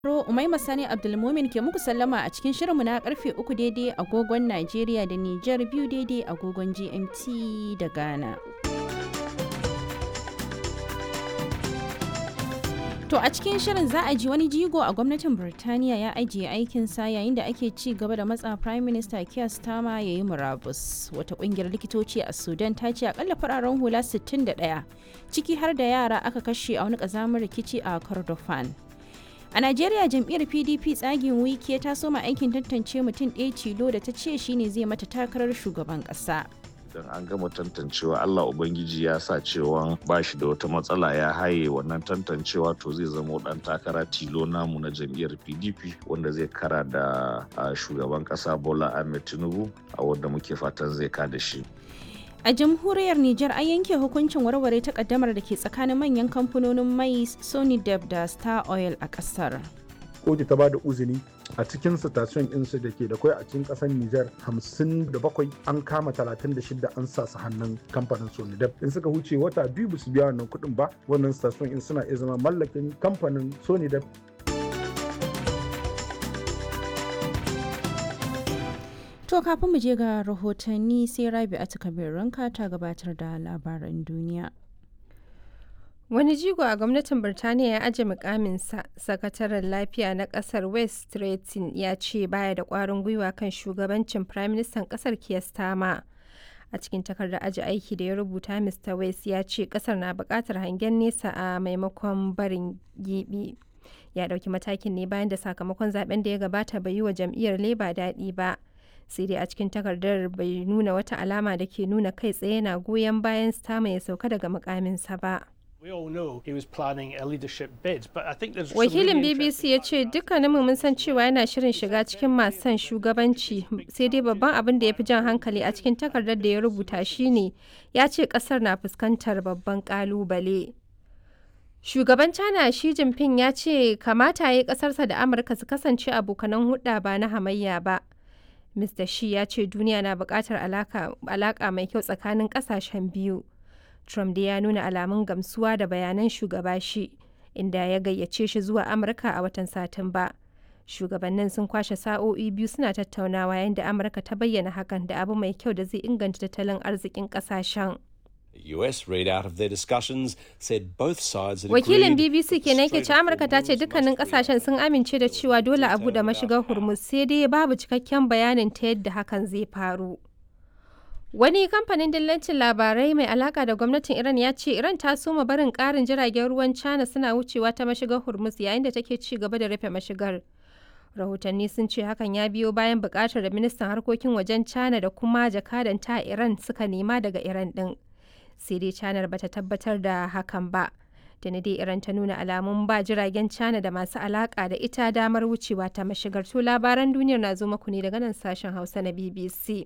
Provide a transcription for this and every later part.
Ro Umaima Sani Abdulmumin ke muku sallama a cikin shirinmu na karfe uku daidai agogon Najeriya da Nijar biyu daidai agogon GMT da Ghana. To a cikin shirin za a ji wani jigo a gwamnatin Birtaniya ya ajiye aikinsa yayin da ake ci gaba da matsa Prime Minister Keir Starmer ya yi murabus. Wata kungiyar likitoci a Sudan ta ce akalla fararen hula 61 ciki har da yara aka kashe a wani kazamin rikici a Kordofan. A Najeriya jam'iyyar PDP tsagin wiki ta soma aikin tantance mutum ɗaya tilo da ta ce shine zai mata takarar shugaban ƙasa. idan an gama tantancewa Allah Ubangiji ya sa cewa ba shi da wata matsala ya haye wannan tantancewa to zai zama dan takara tilo namu na jam'iyyar PDP wanda zai kara da shugaban kasa Bola Ahmed Tinubu a wanda muke fatan zai kada shi. A jamhuriyar Nijar an yanke hukuncin warware takaddamar da ke tsakanin manyan kamfanonin mai Sony Dev da Star Oil a kasar. kotu ta bada uzini a cikin station ɗinsu da ke da kwai a cikin ƙasar Nijar 57 an kama 36 an sa su hannun kamfanin Sonidep in suka huce wata biyu ba su biya wannan kuɗin ba wannan station in suna iya zama mallakin kamfanin Sonidep To kafin mu je ga rahotanni sai Rabi a ranka ta gabatar da labaran duniya. Wani jigo a gwamnatin Birtaniya ya aje mukaminsa, sakataren lafiya na kasar West Stretton ya ce baya da kwarin gwiwa kan shugabancin Firaministan kasar Keir Starmer. A cikin takardar aji aiki da ya rubuta Mr. West ya ce kasar na bukatar hangen nesa a maimakon barin gibi. Ya dauki matakin ne bayan da sakamakon zaben da ya gabata bai yi wa jam'iyyar Labour daɗi ba. sai dai a cikin takardar bai nuna wata alama da ke nuna kai tsaye na goyon bayan Starmer ya sauka daga mukaminsa ba. Wakilin BBC ya ce dukkaninmu mun san cewa yana shirin shiga cikin masu son shugabanci sai dai babban abin da ya fi jan hankali a cikin takardar da ya rubuta shine ya ce kasar na fuskantar babban kalubale. Shugaban China Xi Jinping ya ce kamata ya yi kasarsa da Amurka su kasance abokanan hudda ba na hamayya ba. Mr. Xi ya ce duniya na buƙatar alaƙa mai kyau tsakanin ƙasashen biyu. Trump da ya nuna alamun gamsuwa da bayanan shugaba shi, inda ya gayyace shi zuwa Amurka a watan Satumba. Shugabannin sun kwashe sa'o'i biyu suna tattaunawa yayin da Amurka ta bayyana hakan da abu mai kyau da zai inganta tattalin arzikin kasashen. US readout of their discussions said both sides had Wakilin agreed BBC kenan ke ce Amurka ta ce dukkanin kasashen sun amince da cewa dole a buɗe mashigar Hormuz sai dai babu cikakken bayanin ta yadda hakan zai faru. Wani kamfanin dillancin labarai mai alaka da gwamnatin Iran ya ce Iran ta soma barin ƙarin jiragen ruwan China suna wucewa ta mashigar Hormuz yayin da take ci gaba da rufe mashigar. Rahotanni sun ce hakan ya biyo bayan buƙatar da ministan harkokin wajen China da kuma jakadanta a Iran suka nema daga Iran ɗin. Sai dai China bata tabbatar da hakan ba. Tuni dai Iran ta nuna alamun ba jiragen China da masu alaka da ita damar wucewa ta mashigar. To labaran duniyar na zo muku ne daga nan sashen Hausa na BBC.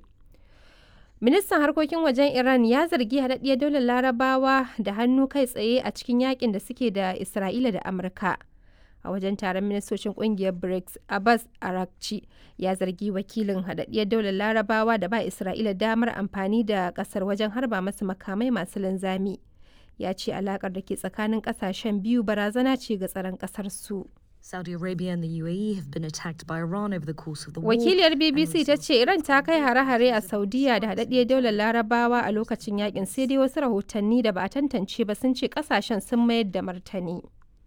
Ministan harkokin wajen Iran ya zargi haɗaɗɗiyar daular larabawa da hannu kai tsaye a cikin yakin da suke da Isra'ila da Amurka. A wajen taron ministocin ƙungiyar BRICS, Abbas Arakci ya zargi wakilin haɗaɗɗiyar daular larabawa da ba Isra'ila damar amfani da ƙasar wajen harba masu makamai masu linzami. Ya ce alaƙar da ke tsakanin ƙasashen biyu barazana ce ga tsaron ƙasar su. Saudi Arabia and the UAE have been attacked by Iran over the course of the war. Wakiliyar BBC ta ce Iran ta kai hare-hare a Saudiya da haɗaɗɗiyar daular Larabawa a lokacin yakin sai dai wasu rahotanni da ba a tantance ba sun ce kasashen sun mayar da martani.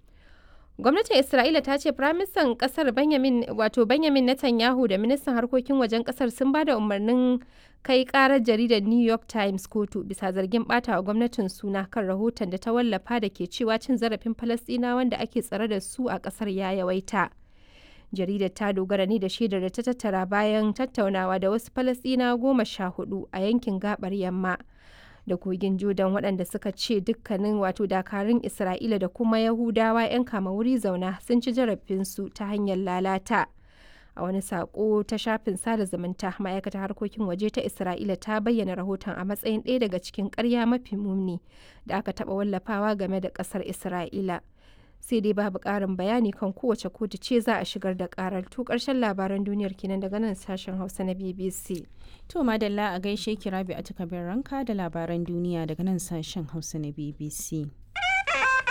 Gwamnatin Isra'ila ta ce Firaministan ƙasar Benjamin wato Benjamin Netanyahu da ministan harkokin wajen ƙasar sun ba da umarnin kai ƙarar jaridar New York Times kotu bisa zargin ɓata wa gwamnatin suna kan rahoton da ta wallafa da ke cewa cin zarafin Falasɗinawa wanda ake tsare da su a ƙasar ya yawaita. Jaridar ta dogara ne da shaidar da ta tattara bayan tattaunawa da wasu Falasɗinawa goma sha hudu a yankin gabar yamma. da kogin Jordan waɗanda suka ce dukkanin wato dakarun Isra'ila da kuma Yahudawa 'yan kama wuri zauna sun ci zarafinsu ta hanyar lalata. A wani saƙo ta shafin sada zumunta ma'aikatar harkokin waje ta Isra'ila ta bayyana rahoton a matsayin ɗaya daga cikin ƙarya mafi muni da aka taɓa wallafawa game da ƙasar Isra'ila. sai dai babu ƙarin bayani kan kowace kotu ce za a shigar da ƙarar to ƙarshen labaran duniyar kenan daga nan sashen hausa na bbc To madalla a gaishe ki Rabi a ranka da labaran duniya daga nan sashen Hausa na BBC.